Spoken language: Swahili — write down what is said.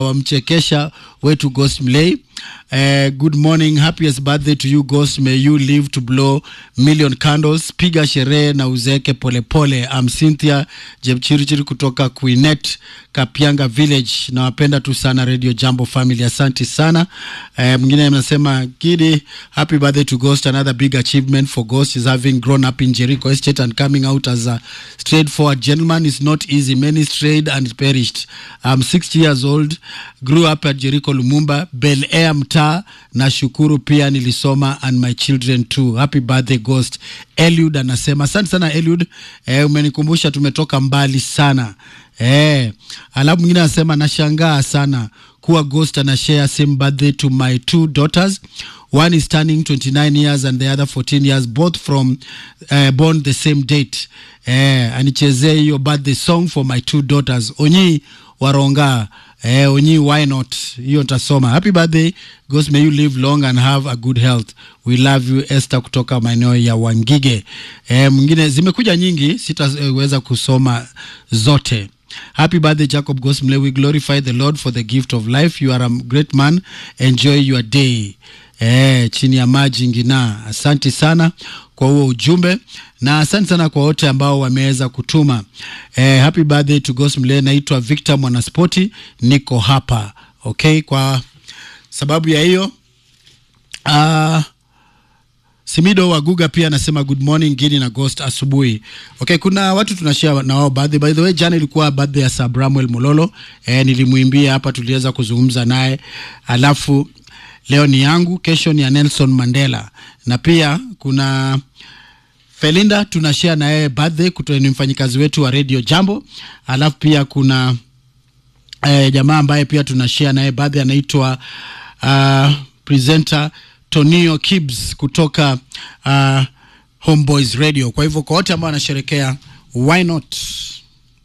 wamchekesha wetu Ghost Mlay. Uh, good morning, happiest birthday to you Ghost, may you live to blow million candles. Piga sherehe na uzeke polepole. I'm Cynthia Jepchirichiri kutoka Queenet Kapianga Village. Nawapenda tu sana Radio Jambo family, asante sana. Uh, mwingine anasema Gidi, happy birthday to Ghost, another big achievement for Ghost is having grown up in Jericho Estate and coming out as a straightforward gentleman is not easy. Many strayed and perished. I'm 60 years old, grew up at Jericho Lumumba, Bel Air mtaa. Nashukuru pia nilisoma and my children too. Happy birthday Ghost. Eliud anasema asante sana Eliud, eh, umenikumbusha tumetoka mbali sana. Eh, alafu mwingine anasema nashangaa sana kuwa Ghost ana share same birthday to my two daughters. One is turning 29 years and the other 14 years, both from uh, born the same date. Eh, anichezee hiyo birthday song for my two daughters. Onyi Waronga. Eh, Onyi why not? Hiyo tasoma. Happy birthday. Ghost may you live long and have a good health. We love you Esther kutoka maeneo ya Wangige. Eh, mwingine zimekuja nyingi, sitaweza kusoma zote. Happy birthday, Jacob Gosmle. We glorify the Lord for the gift of life. You are a great man. Enjoy your day. Eh, chini ya maji ngina. Asante sana kwa huo ujumbe na asante sana kwa wote ambao wameweza kutuma. Eh, happy birthday to Gosmle. Naitwa Victor Mwanaspoti, niko hapa. Okay, kwa sababu ya hiyo uh, Simido Waguga pia anasema good morning Gini na Ghost asubuhi. Okay, kuna watu tunashare na wao birthday. By the way, jana ilikuwa birthday ya Sir Bramwell Mololo. Eh, nilimwimbia hapa tuliweza kuzungumza naye. Alafu leo ni yangu, kesho ni ya Nelson Mandela. Na pia kuna Felinda tunashare na yeye birthday kutoka ni mfanyikazi wetu wa Radio Jambo. Alafu pia kuna eh, jamaa ambaye pia tunashare naye birthday anaitwa uh, presenter Tonio Kibs kutoka uh, Homeboys Radio. Kwa hivyo kwa wote ambao wanasherekea, why not